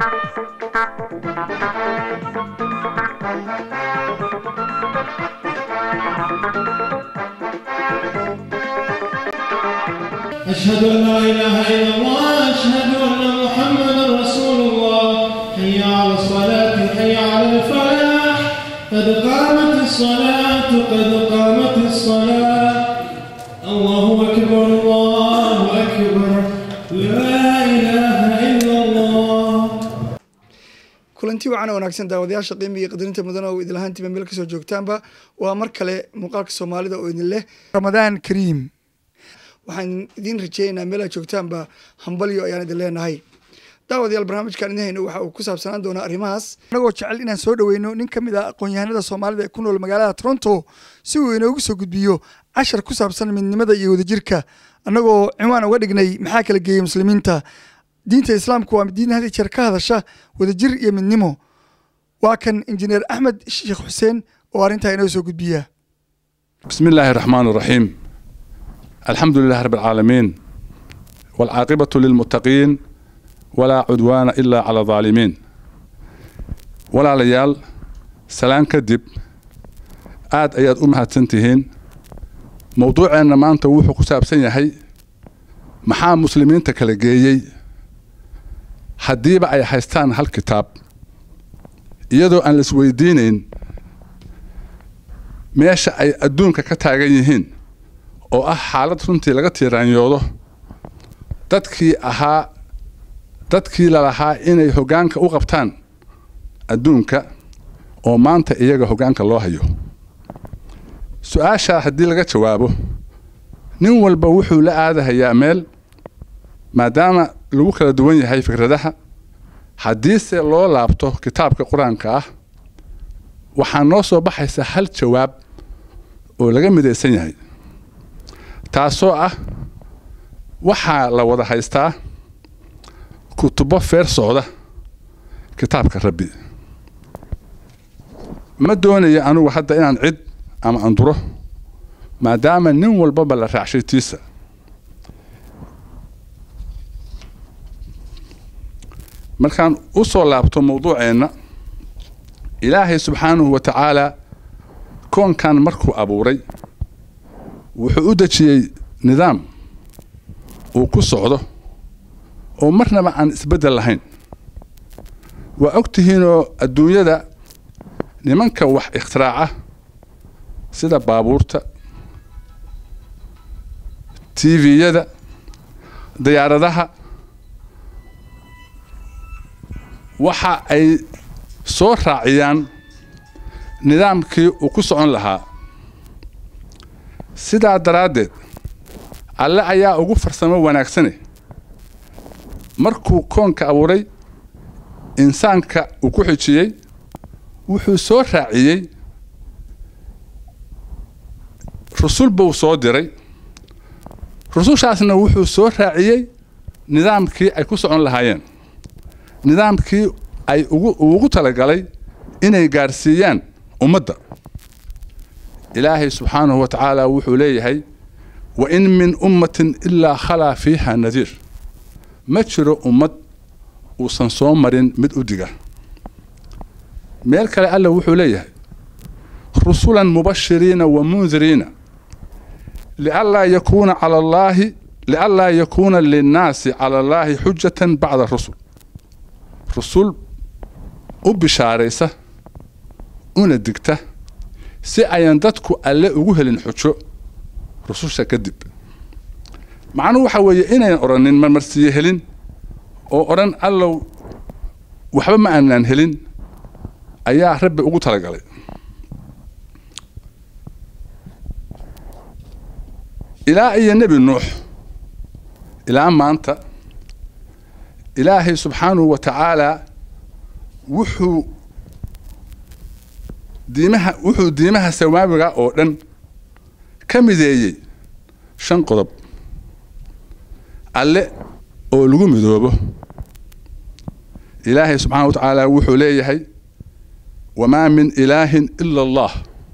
أشهد أن لا إله إلا الله أشهد أن محمدا رسول الله حي على الصلاة حي على الفلاح قد قامت الصلاة قد قامت الصلاة الله أكبر الله أكبر لا إله إلا الله kulanti wacan oo wanaagsan daawadayaasha qiimiga iyo qadarinta mudan oo idin lahaantiiba meel kasoo joogtaanba waa mar kale muuqaalka soomaalida oo idin leh ramadaan kariim waxaan idiin rajeynaynaa meel aad joogtaanba hambalyo ayaan idin leenahay daawadayaal barnaamijkan idin hayno waxa uu ku saabsanaan doonaa arrimahaas annagoo jecel inaan soo dhoweyno nin ka mid ah aqoon-yahanada soomaalida ee ku nool magaalada toronto si uu inoogu soo gudbiyo cashar ku saabsan midnimada iyo wadajirka annagoo ciwaan uga dhignay maxaa kala geeyey muslimiinta diinta islaamku waa diin had iyo jeer ka hadasha wadajir iyo midnimo waa kan injineer axmed sheekh xuseen oo arrintaa inoo soo gudbiya بسم الله الرحمن الرحيم الحمد لله رب العالمين والعاقبة للمتقين ولا عدوان إلا على الظالمين ولا ليال سلام كدب آد أياد أمها تنتهين موضوعنا ما أنت وحو كساب سنيهي محا مسلمين تكالجيي haddiiba ay haystaan hal kitaab iyadoo aan la isweydiinayn meesha ay adduunka ka taagan yihiin oo ah xaalad runtii laga tiiraanyoodo dadkii ahaa dadkii lalahaa inay hoggaanka u qabtaan adduunka oo maanta iyaga hoggaanka loo hayo su-aashaa haddii laga jawaabo nin walba wuxuu la aadahayaa meel maadaama lagu kala duwan yahay fikradaha haddiise loo laabto kitaabka qur-aanka ah waxaa noo soo baxaysa hal jawaab oo laga midaysan yahay taasoo ah waxaa la wada haystaa kutubo feer socda kitaabka rabbi ma doonayo anugu hadda inaan cid ama anduro maadaama nin walbaba la raacshay tiisa markaan u soo laabto mawduuceenna ilaahay subxaanahu wa tacaalaa koonkan markuu abuuray wuxuu u dejiyey nidaam uu ku socdo oo marnaba aan isbeddel lahayn waa og tihiinoo adduunyada nimanka wax ikhtiraacah sida baabuurta tviyada diyaaradaha waxa ay soo raaciyaan nidaamkii uu ku socon lahaa sidaa daraaddeed alle ayaa ugu farsamo wanaagsane markuu koonka abuuray insaanka uu ku xijiyey wuxuu soo raaciyey rusul buu soo diray rusushaasna wuxuu soo raaciyey nidaamkii ay ku socon lahaayeen nidaamkii ay ugu talagalay inay gaarsiiyaan ummadda ilaahay subxaanahu wa tacaala wuxuu leeyahay wa in min ummatin ilaa khalaa fiiha nadiir ma jiro ummad uusan soo marin mid u diga meel kale alla wuxuu leeyahay rusulan mubashiriina wa mundiriina lianlaa yakuuna cala allaahi lianlaa yakuuna linnaasi cala allaahi xujatan bacda rusul rusul u bishaaraysa una digta si ayan dadku alle ugu helin xujo rususha kadib macnuhu waxa weeye inayn odhanin marmarsiiye helin oo odhan allow waxba ma aanaan helin ayaa rabbi ugu talagalay ilaa iyo nebi nuux ilaa maanta ilaahay subxaanahu wa tacaalaa wuxuu diimaha wuxuu diimaha samaawiga oo dhan ka mideeyey shan qodob alle oo lagu midoobo ilaahay subxaana wa tacaala wuxuu leeyahay wamaa min ilaahin ila allah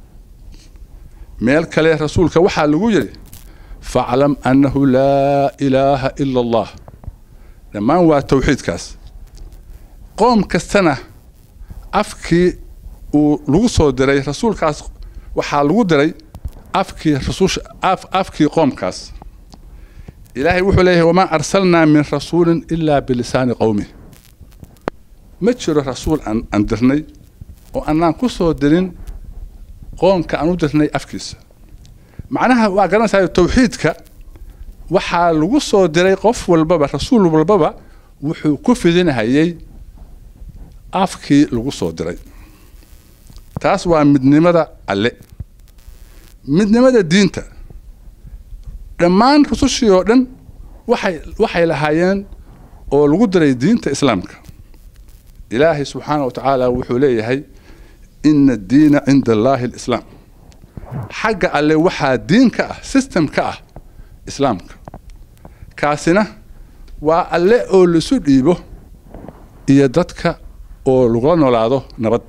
meel kale rasuulka waxaa lagu yidhi faclam annahu laa ilaaha ila allah dhammaan waa tawxiidkaas qoom kastana afkii uu lagu soo diray rasuulkaas waxaa lagu diray afkii rasuusha af afkii qoomkaas ilaahay wuxuu leeyahay wamaa arsalnaa min rasuulin ilaa bilisaani qowmi ma jiro rasuul aan aan dirnay oo annaan ku soo dirin qoomka aan u dirnay afkiisa macnaha waa garanaysaa tawxiidka waxaa lagu soo diray qof walbaba rasuul walbaba wuxuu ku fidinhayay afkii lagu soo diray taas waa midnimada alle midnimada diinta dhammaan rusushii oo dhan waxay waxay lahaayeen oo lagu diray diinta islaamka ilaahay subxaana wa tacaala wuxuu leeyahay ina addiina cinda allaahi alislaam xagga alle waxaa diin ka ah system ka ah islaamka kaasina waa alle oo laisu dhiibo iyo dadka oo lagula noolaado nabad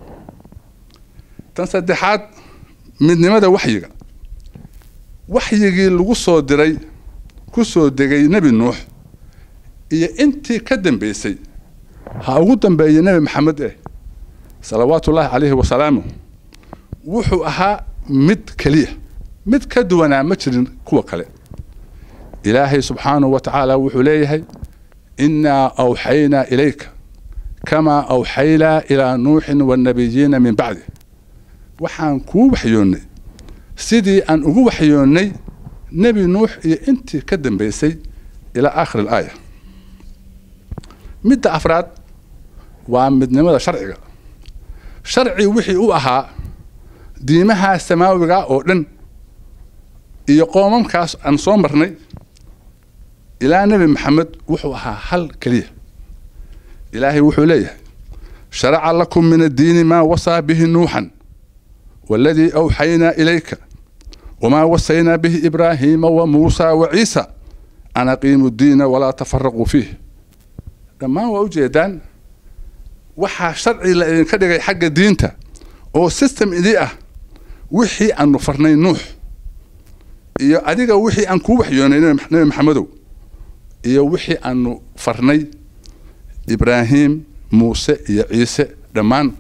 tan saddexaad midnimada waxyiga waxyigii lagu soo diray ku soo degay nebi nuux iyo intii ka dambaysay ha ugu dambeeya nebi maxamed eh salawaatu ullaahi calayhi wasalaamu wuxuu ahaa mid keliya mid ka duwanaa ma jirin kuwa kale ilaahay subxaanahu wa tacaala wuxuu leeyahay innaa awxaynaa ilayka kamaa awxaynaa ilaa nuuxin waannabiyiina min bacdi waxaan kuu waxyoonnay sidii aan ugu waxyoonnay nebi nuux iyo intii ka dambaysay ilaa aakhir alaaya midda afraad waa midnimada sharciga sharci wixii u ahaa diimaha samaawiga oo dhan iyo qoomamkaas aan soo marnay ilaa nebi maxamed wuxuu ahaa hal keliya ilaahay wuxuu leeyahay sharaca lakum min addiini maa wasaa bihi nuuxan waaladii awxaynaa ilayka wamaa wasaynaa bihi ibraahiima wa muusaa wa ciisa an aqiimu ddiina walaa tafaraquu fiih dhammaan waa ujeedaan waxaa sharci la idinka dhigay xagga diinta oo system idii ah wixii aanu farnay nuux iyo adiga wixii aan kuu waxyoonay nebi maxamedow iyo wixii aanu farnay ibraahim muuse iyo ciise dhammaan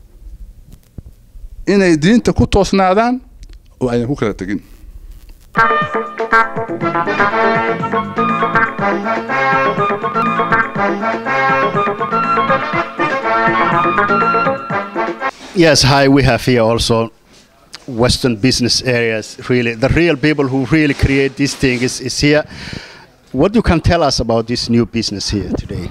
inay diinta ku toosnaadaan oo aynan ku kala tegin Yes, hi, we have here also Western business areas, really. The real people who really create these things is, is here. What you can tell us about this new business here today?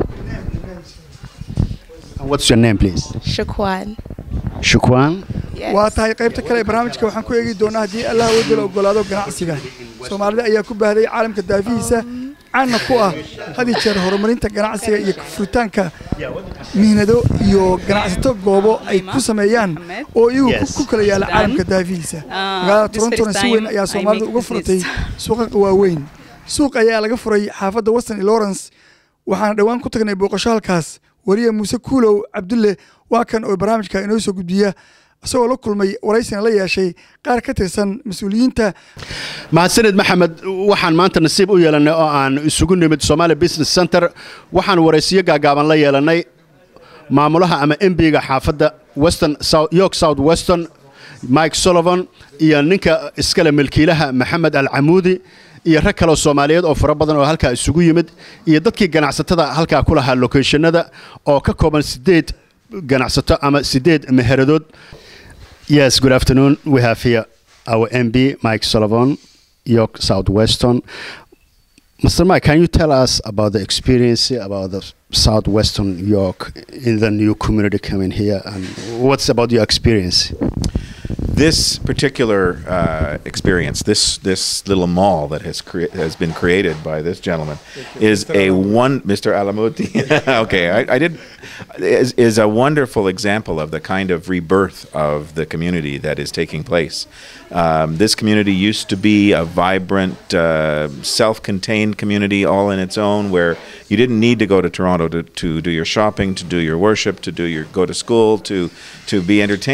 And what's your name, please? Shukwan. Shukwan? Yes. waa tahay qaybta kale ee barnaamijka waxaan ku eegi doonaa haddii allah wadala ogolaado ganacsiga soomaalida ayaa ku baahday caalamka daafihiisa caanna ku ah had iyo jeer horumarinta ganacsiga iyo furitaanka mihnado iyo ganacsato goobo ay ku sameeyaan oo iyagu ku- Yes. ku kala yaala caalamka daafihiisa magaalada this torontona first si weyn time ayaa I soomaalidu make uga furatay business. suuqa waaweyn suuq ayaa laga furay xaafadda western iyo lawrence waxaana dhowaan ku tagnay booqasho halkaas wariye muuse kuulow cabdulle waa kan oo barnaamijka inoo soo gudbiya isagoo la kulmay waraysina la yeeshay qaar ka tirsan mas-uuliyiinta mahadsanid maxamed waxaan maanta nasiib u yeelannay oo aan isugu nimid somalia business center waxaan waraysiyo gaagaaban la yeelannay maamulaha ama embiga xaafadda western South- york south western mike sullivan iyo ninka iskale milkiilaha maxamed alcamuudi iyo rag kaleo soomaaliyeed oo fara badan oo halkaa isugu yimid iyo dadkii ganacsatada halkaa ku lahaa locationada oo ka kooban sideed ganacsato ama sideed meheradood Yes, good afternoon. We have here our MB, Mike Sullivan, York Southwestern. Mr. Mike, can you tell us about the experience about the Southwestern York in the new community coming here and what's about your experience? this particular uh, experience, this this little mall that has crea- has been created by this gentleman, is a one Mr. Alamuti. okay, I, I did is, is a wonderful example of the kind of rebirth of the community that is taking place. Um, this community used to be a vibrant, uh, self-contained community all in its own, where you didn't need to go to Toronto to, to do your shopping, to do your worship, to do your go to school, to to be entertained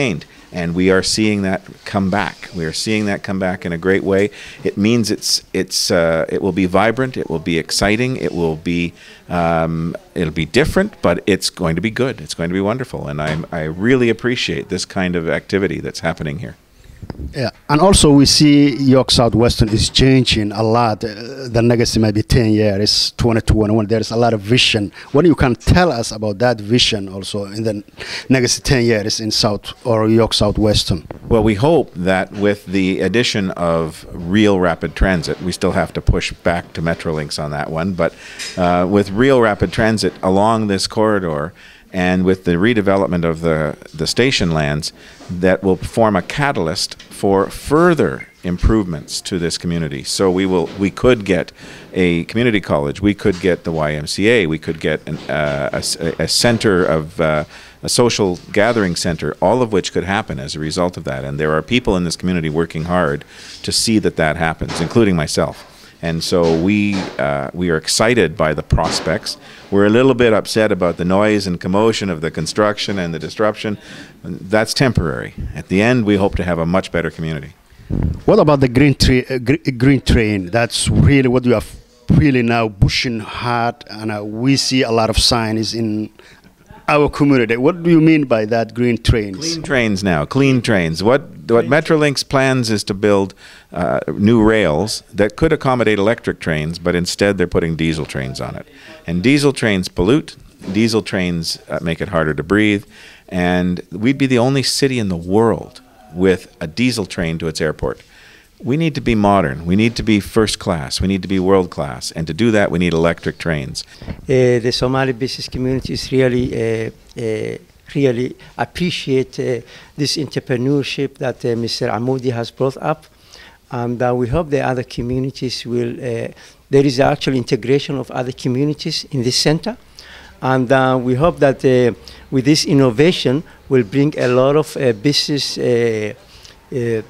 and we are seeing that come back. We are seeing that come back in a great way. It means it's it's uh, it will be vibrant. It will be exciting. It will be um, it'll be different, but it's going to be good. It's going to be wonderful, and I I really appreciate this kind of activity that's happening here. Yeah, and also we see York Southwestern is changing a lot. Uh, the next maybe 10 years, 2021, there's a lot of vision. What you can tell us about that vision also in the next 10 years in South or York Southwestern? Well, we hope that with the addition of real rapid transit, we still have to push back to Metrolinx on that one, but uh, with real rapid transit along this corridor, and with the redevelopment of the, the station lands, that will form a catalyst for further improvements to this community. So we will we could get a community college, we could get the YMCA, we could get an, uh, a, s- a center of uh, a social gathering center, all of which could happen as a result of that. And there are people in this community working hard to see that that happens, including myself. And so we uh, we are excited by the prospects. We're a little bit upset about the noise and commotion of the construction and the disruption. That's temporary. At the end, we hope to have a much better community. What about the green, tree, uh, gr- green train? That's really what you are really now pushing hard, and uh, we see a lot of signs in our community. What do you mean by that green trains? Clean trains now, clean trains. What what Metrolinx plans is to build uh, new rails that could accommodate electric trains, but instead they're putting diesel trains on it. And diesel trains pollute. Diesel trains uh, make it harder to breathe, and we'd be the only city in the world with a diesel train to its airport. We need to be modern. We need to be first class. We need to be world class. And to do that, we need electric trains. Uh, the Somali business community is really, uh, uh, really appreciate uh, this entrepreneurship that uh, Mr. Amoudi has brought up, and uh, we hope the other communities will. Uh, there is actual integration of other communities in this center, and uh, we hope that uh, with this innovation will bring a lot of uh, business. Uh, uh,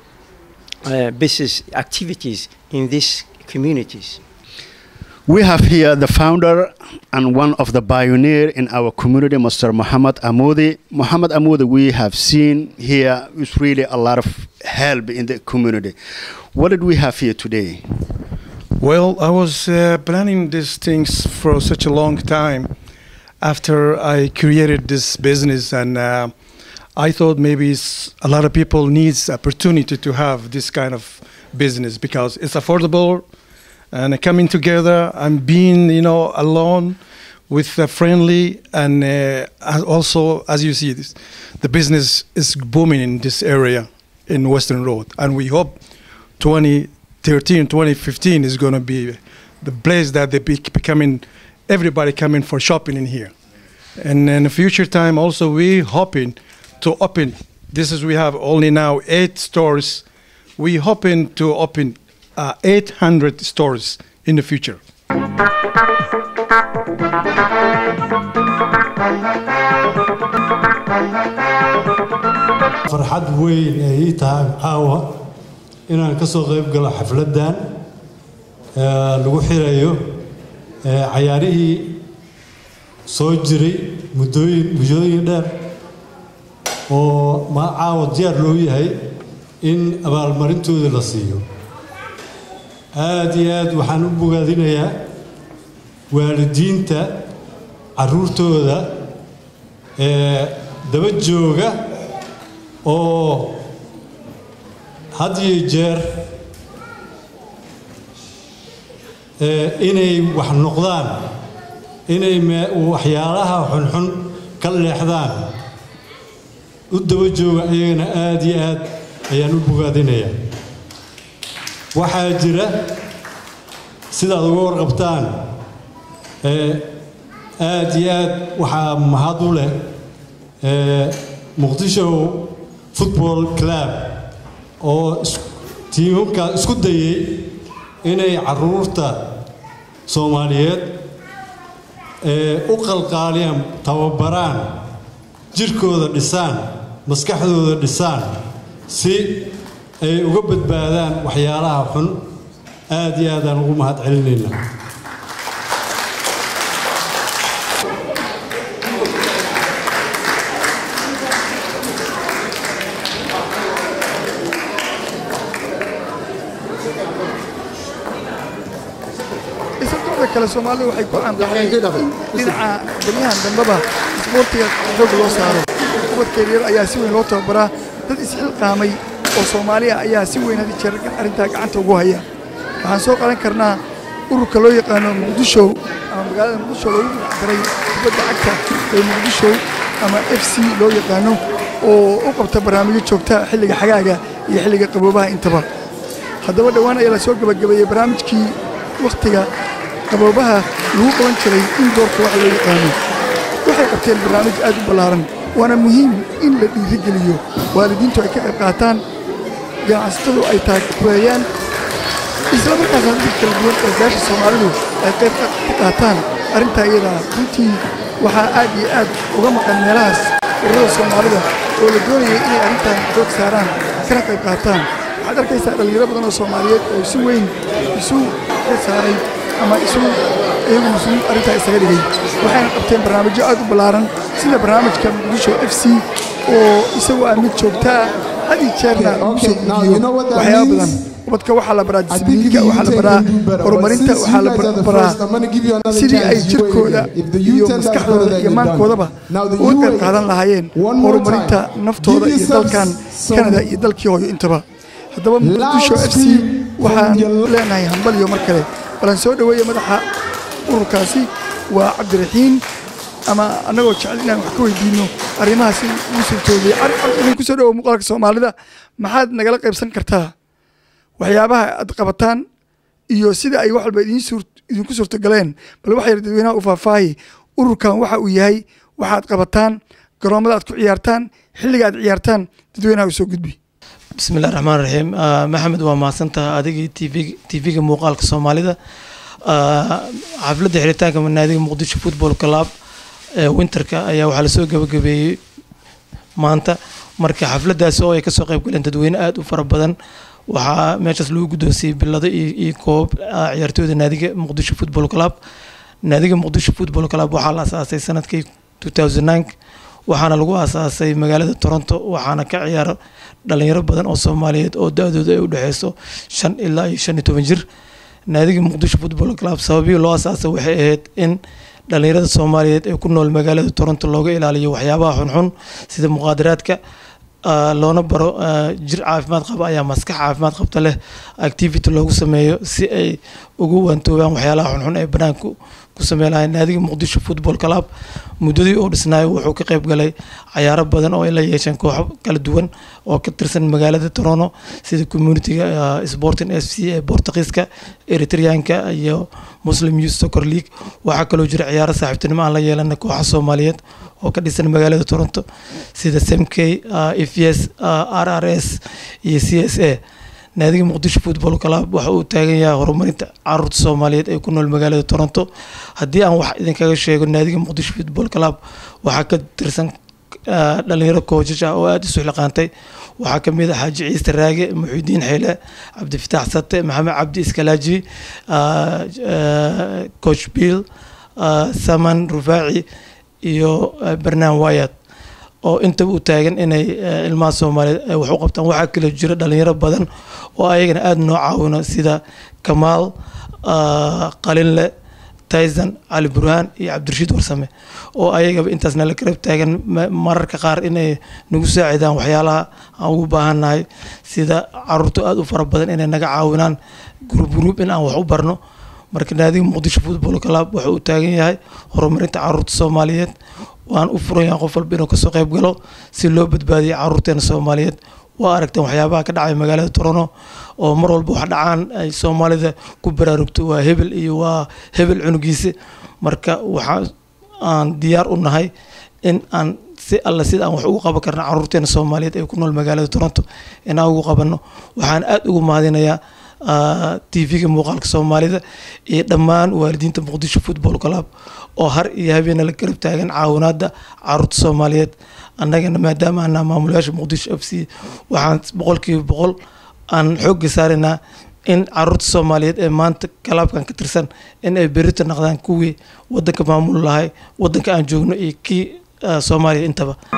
uh, business activities in these communities. We have here the founder and one of the pioneer in our community, Mr. Muhammad Amoudi. Muhammad Amoudi, we have seen here is really a lot of help in the community. What did we have here today? Well, I was uh, planning these things for such a long time after I created this business, and uh, I thought maybe it's, a lot of people needs opportunity to have this kind of business because it's affordable and coming together and being, you know, alone with a friendly and uh, as- also as you see this, the business is booming in this area in Western Road, and we hope 2013, 2015 is going to be the place that they be becoming, everybody coming for shopping in here. And in the future time also we hoping to open, this is we have only now eight stores. We hoping to open uh, 800 stores in the future. farxad weyn ay ii tahay caawa inaan ka soo qayb galo xafladdan ee lagu xirayo ee cayaarihii soo jiray muddooyin muddooyin dheer oo ma caawa diyaar loo yahay in abaalmarintoodii la siiyo aad iyo aad waxaan u bogaadinayaa waalidiinta carruurtooda ee daba jooga oo had iyo jeer ee inay wax noqdaan inay me- waxyaalaha xunxun ka leexdaan u daba jooga iyagana aad iyo aad ayaan u bogaadinayaa waxaa jira sidaad uga warqabtaan ee aad iyo aad waxaa mahad u leh ee muqdisho football club oo is- tiimamkaa isku dayay inay caruurta soomaaliyeed ee u qalqaaliyaan tababaraan jirkooda dhisaan maskaxdooda dhisaan si ay uga badbaadaan waxyaalaha xun aad iyo aadaan ugu mahad celinaynaa kale soomaalida waxay ku caanbaxday in dhinaca baryahan dambeba isboortiga xoog loo saaro ubadkeedyar ayaa si weyn loo tababaraa dad isxilqaamay oo soomaaliya ayaa si weyn had jeer arrintaa gacanta ugu haya waxaan soo qadan karnaa ururka loo yaqaano muqdisho ama magaalada muqdisho loogu magacdaray kubadda cagta ee muqdisho ama f c loo yaqaano oo u qabta barnaamijyo joogta xilliga xagaaga iyo xilliga qaboobaha intaba haddaba dhowaan ayaa la soo gebagabeeyey barnaamijkii wakhtiga qaboobaha lagu qaban jiray indoorka waxa loo yaqaano waxay qabteen barnaamij aad u ballaaran waana muhiim in la dhiirigeliyo waalidiintu ay ka qayb qaataan ganacsatadu ay taageerayaan isla markaasna dadka kala duwan ee gaasha soomaalidu ay qayb ka qaataan arrintaa iyadaa runtii waxaa aad iyo aad uga maqan meelahaas ururada soomaalida oo la doonayay inay arrintan xoog saaraan kana qayb qaataan waxaad arkaysaa dhallinyaro badan oo soomaaliyeed oo si weyn isu ka saaray ama isu iyagu mas-uul arrintaa isaga dhigay waxayna qabteen barnaamijyo aad u ballaaran sida barnaamijka muqdisho f c oo isagu ah mid joogtaa had iyo jeerna lagu soo gudbiyo waxyaaba badan ubadka waxaa la baraa disbliinka waxaa la baraa horumarinta waxaa la baraa sidii ay jirkooda iyo maskaxdooda iyo maankoodaba uga qayb qaadan lahaayeen horumarinta naftooda iyo dalkan kanada iyo dalkii hooyo intaba haddaba muqdisho f c waxaan leenahay hambaliyo mar kale balan soo dhoweeya madaxa ururkaasi waa cabdiraxiin ama annagoo jecel inaan wax ka weydiino arrimahaas ugu suurtoobiyey idin ku soo dhowo muuqaalka soomaalida maxaad nagala qaybsan kartaa waxyaabaha aad qabataan iyo sida ay wax walba idinku suurtogaleen bal waxa yar dadweynaha u faahfaahi ururkan waxa uu yahay waxaad qabataan garoommada aad ku ciyaartaan xilliga aad ciyaartaan dadweynaha u soo gudbi bismillahi raxmaan raxiim maxamed waa mahadsantaha adigii tv tv-ga muuqaalka soomaalida xafladda xiritaanka naadiga muqdisho football club ee winterka ayaa waxaa lasoo gabagabeeyey maanta marka xafladdaasi oo ay kasoo qayb galeen dadweyne aada u fara badan waxaa meeshaas lagu guddoonsiiyey bilado iyo koob ciyaartooyda naadiga muqdisho football club naadiga muqdisho football club waxaa la asaasay sanadkii two thousand nine waxaana lagu aasaasay magaalada toronto waxaana ka ciyaara dhalinyaro badan oo soomaaliyeed oo da-dooda ay u dhexeyso shan ilaa iyo shan iyo toban jir naadiga muqdisho football club sababii loo asaasay waxay ahayd in dhalinyarada soomaaliyeed ee ku nool magaalada toronto looga ilaaliyo waxyaabaha xunxun sida muqaadaraadka loona baro jir caafimaad qaba ayaa maskax caafimaad qabta leh activity loogu sameeyo si ay ugu waantoobaan waxyaalaha xunxun ee banaanku ku sameyn lahayn naadiga muqdisho football club muddadii uu dhisnaayo wuxuu ka qayb galay cayaaro badan oo ay la yeesheen kooxo kala duwan oo ka tirsan magaalada toronto sida communitiga sporting s c ee bortugiiska eritreanka iyo muslim youth soccer league waxaa kaloo jira ciyaaro saaxiibtinimo aan la yeelana kooxa soomaaliyeed oo ka dhisan magaalada toronto sida smk efs r r s iyo c s a naadiga muqdisho football club waxa uu taagan yahay horumarinta caruurta soomaaliyeed ee ku nool magaalada toronto haddii aan wax idinkaga sheego naadiga muqdisho football club waxaa ka tirsan dhalinyaro koojaj ah oo aada isu xilqaantay waxaa kamid ah xaaji ciise raage muxiudiin xeyle cabdifitaax sate maxamed cabdi iskalaaji coach bill saman rufaaci iyo barnaan wayad oo intaba u taagan inay ilmaha soomaaliyeed ay wax u qabtaan waxaa kaloo jira dhalinyaro badan oo ayagana aada noo caawino sida kamaal qalinle tayson cali burhaan iyo cabdirashiid warsame oo ayagaba intaasna la garab taagan mararka qaar inay nagu saacidaan waxyaalaha aan ugu baahannahay sida caruurta aada u fara badan inay naga caawinaan gruub gruub in aan wax u barno marka naadiga muqdisho football club wuxuu u taagan yahay horumarinta caruurta soomaaliyeed waan u furan yahay qof walba inuu kasoo qayb galo si loo badbaadiyo caruurteena soomaaliyeed waa aragteen waxyaabaha ka dhacay magaalada toronto oo mar walba wax dhacaan ay soomaalida ku baraarugto waa hebel iyo waa hebel cunugiisa marka waxaa aan diyaar u nahay in aan si alla sida aan wax ugu qaban karna caruurteena soomaaliyeed ee ku nool magaalada toronto inaan ugu qabanno waxaan aada ugu mahadinayaa tv-ga muuqaalka soomaalida iyo dhammaan waalidiinta muqdisho football club oo har iyo habeena la garab taagan caawinaada caruurta soomaaliyeed annagana maadaama anaa maamulayaasha muqdisho f c waxaan boqolkiiba boqol aan xoogga saaraynaa in caruurta soomaaliyeed ee maanta kalaabkan ka tirsan in ay berita naqdaan kuwii wadanka maamul lahay wadanka aan joogno iyo kii soomaaliya intaba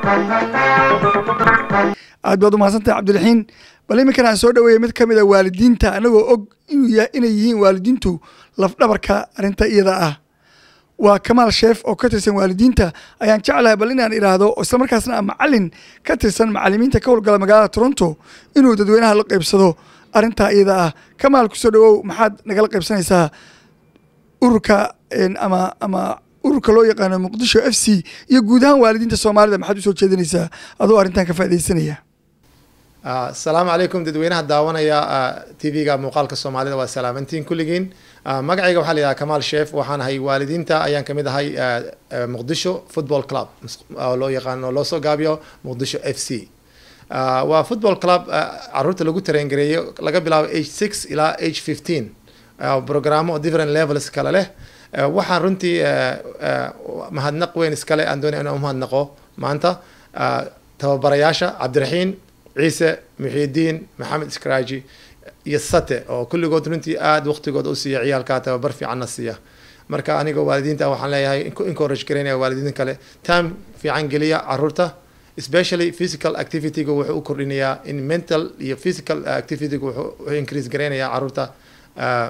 aad baad u mahadsantahay cabdiraxiin bal iminkan aan soo dhaweeyay mid ka mid a waalidiinta anagoo og inuu yahay inay yihiin waalidiintu lafdhabarka arrinta iyada ah waa kamaal sheef oo ka tirsan waalidiinta ayaan jeclahay bal inaan idhaahdo oo isla markaasna ah macalin ka tirsan macalimiinta ka howlgala magaalada toronto inuu dadweynaha la qaybsado arrintaa iyada ah kamaal kusoo dhawow maxaad nagala qaybsanaysaa ururka een, ama ama ururka loo yaqaano muqdisho f c iyo guud ahaan waalidiinta soomaalida maxaad usoo jeedinaysaa adoo arrintan ka faaidaysanaya Ah, asalaamu calaykum dadweynaha daawanaya tv-ga muuqaalka soomaalida waa salaamantiin kulligiin Ah, magacayga waxaa la yidhaha kamaal sheef waxaan ahay waalidiinta ayaan kamid ahay ah, ah, muqdisho football club oo loo yaqaano loo soo gaabiyo muqdisho f c Ah, waa football club ah, caruurta lagu tareengareeyo laga bilaabo age six ilaa age fifteen programo different levels kale leh Ah, waxaan runtii ah, ah, mahadnaq weyn iskale aan doonaya inaan umahadnaqo maanta Ah, tababarayaasha cabdiraxiin ciise muxiidiin maxamed iskraaji iyo sate oo kulligood runtii aada waqtigooda u siiya ciyaalkaa tababar fiicanna siiya marka aniga waalidiinta waxaan leeyahay inku- encourage garaynaya waalidiinta kale time fiican geliya caruurta especially physical activity-ga wuxuu u kordhinayaa in mental iyo physical activity-ga wuxuu wuxuu increase garaynayaa caruurta ah,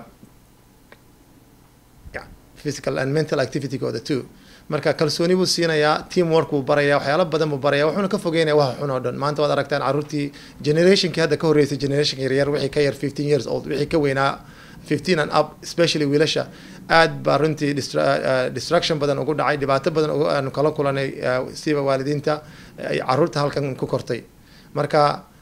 yeah, physical and mental activity-gooda too marka kalsooni buu siinayaa teamwork buu barayaa waxyaalo badan buu barayaa wuxuuna ka fogeynaya waxa xun oo dhan maanta waad aragtaan caruurtii generationkii hadda ka horreysay generationka yaryar wixii ka yar 15 years old wixii ka weynaa 15 and up especially wiilasha aad baa runtii distra- uh, distraction badan ugu dhacay dhibaato badan ugu- aanu kala kulanay uh, siba waalidiinta ay caruurta halkan ku kortay marka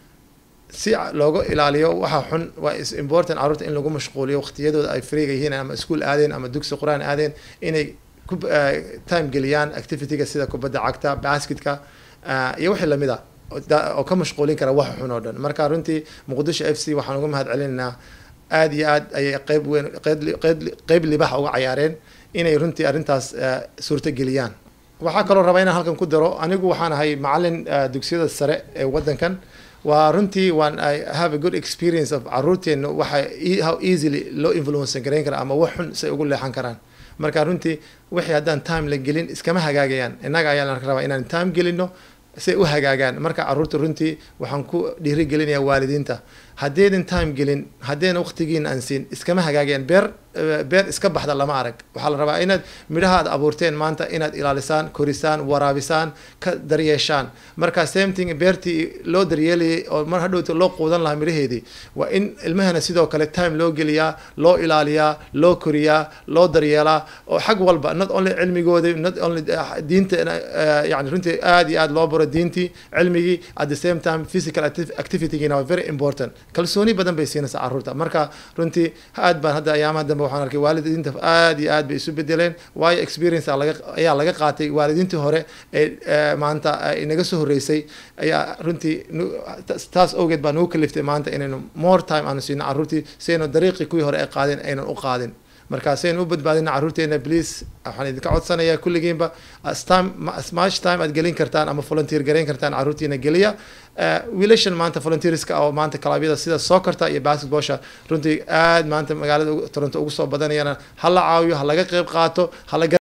si looga ilaaliyo waxa xun waa is important caruurta in lagu mashquuliyo waqtiyadooda ay freega yihiin ama iskuul aadeen ama dugsi qur-aan aadeen inay ku eh, time geliyaan activity-ga sida kubadda cagta basketka ah, iyo wixii lamid ah oo da- oo ka mashquulin kara waxa xun oo dhan marka runtii muqdisho f c waxaan uga mahad celinaynaa aad iyo aad ayay qeyb weyn qeyb li- qeyb li- qeyb libaxa uga cayaareen inay runtii arrintaas eh, suurto geliyaan waxaa kaloo rabaa inaan halkan ku daro anigu waxaan ahay macalin eh, dugsiyada sare ee wadankan waa runtii waan I have a good experience of caruurteena waxa e- how easily loo influence garayn kara ama wax xun say ugu leexan karaan marka runtii wixii haddaan time la gelin iskama hagaagayaan innaga ayaa la rabaa inaan time gelino say u hagaagaan marka caruurta runtii waxaan ku dhiirigelinayaa waalidiinta haddaydan time gelin haddayna waqtigiina aan siin iskama hagaagayaan beer eh, beer iska baxda lama arag waxaa la rabaa inaad midhaha aad abuurteen maanta inaad ilaalisaan korisaan waraabisaan ka daryeeshaan marka same thing beertii loo daryeelayay oo mar hadhowta loo quudan lahaa midhaheedii waa in ilmahana sidoo kale time loo geliyaa loo ilaaliyaa loo koriyaa loo daryeelaa oo xag walba not only cilmigooda not only eh, diinta eh, yani runtii aad iyo aad loo baro diintii cilmigii at the same time physical activ- activity-giina waa very important kalsooni badan bay siinaysaa caruurta marka runtii aad baan hadda ayaamaha dambe waxaan arkay waalidiinta aad iyo aad bay isu bedeleen waayo experience aa laga ayaa laga qaatay waalidiintii hore ee eh, maanta eh, inaga soo horreysay ayaa runtii nu- taas- taas awgeed baa nagu kaliftay maanta inaynu more time aanu siino caruurtii si aynu dariiqii kuwii hore ay qaadeen aynan u qaadin marka si aynu u badbaadina caruurteena please waxaan idinka codsanayaa kulligiinba as time ma- as much time aad gelin kartaan ama volunteer garayn kartaan caruurtiina geliya Eh, wiilashan maanta volunteerska oo maanta kalabyada sida soccerta iyo basketballsha runtii aad maanta magaalada ugu- toronto ugu soo badanayana ha la caawiyo ha laga qayb qaato ha la